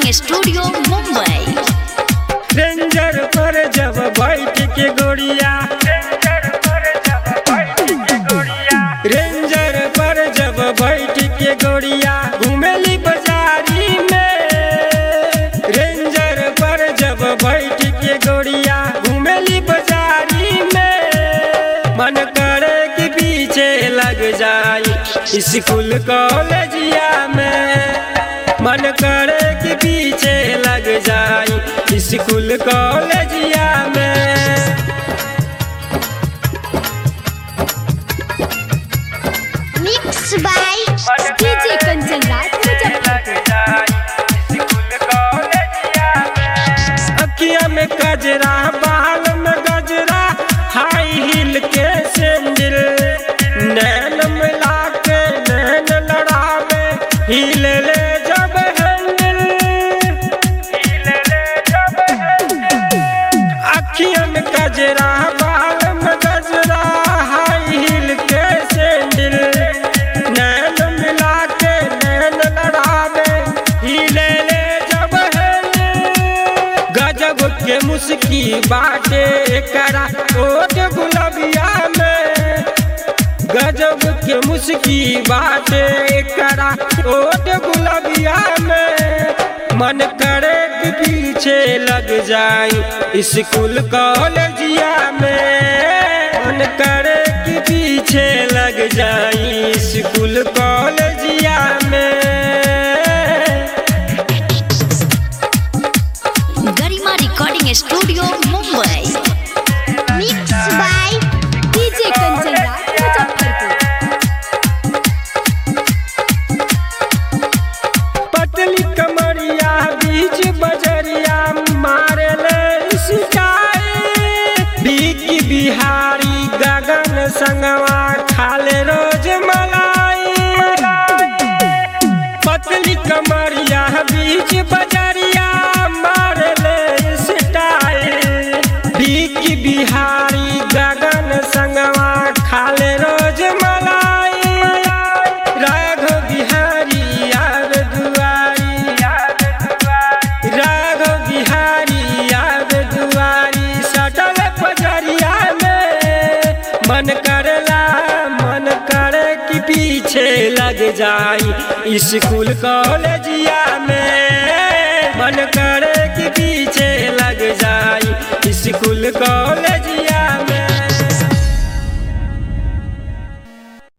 recording studio Mumbai ranger पर जब बैठ के गोड़िया रेंजर पर जब बैठ के गोड़िया घूमेली बाजारी में रेंजर पर जब बैठ के गोड़िया घूमेली बाजारी में मन करे कि पीछे लग जाई स्कूल कॉलेजिया में मन करे कि पीछे लग जाई स्कूल कॉलेजिया में mix by DJ Kanchan Raj अखिया में गजरा बाल में गजरा हाई हील के सैंडल नैन मिला के नैन लड़ावे हील ले जब हैंडल अखिया में गजरा बाल में गजरा हाई हील के सैंडल नैन मिला के नैन लड़ावे हिले ले जब हैंडल गजब के मुस्की बाटे करा ओट गुलबिया में गजब के मुस्की बाटे करा ओट गुलबिया में मन करे कि पीछे लग जाई स्कूल कॉलेजिया में मन करे कि पीछे लग जाई स्कूल कॉलेजिया में Garima recording studio Mumbai mix by DJ Kanchan Raj Muzaffarpur पतली कमरिया बीच बजरिया मारे ले सिकाई बीकी बिहारी गगन संगवा खाले रोज मलाई पतली कमरिया बीच बजरिया मारे ले सिटाई बीकी बिहारी गगन संगवा खाले रोज मलाई राघव बिहारी यार दुआरी राघव बिहारी यार दुआरी सटल पजरिया में मन करला मन करे कि पीछे लग जाई स्कूल कॉलेजिया में मन करे कि पीछे लग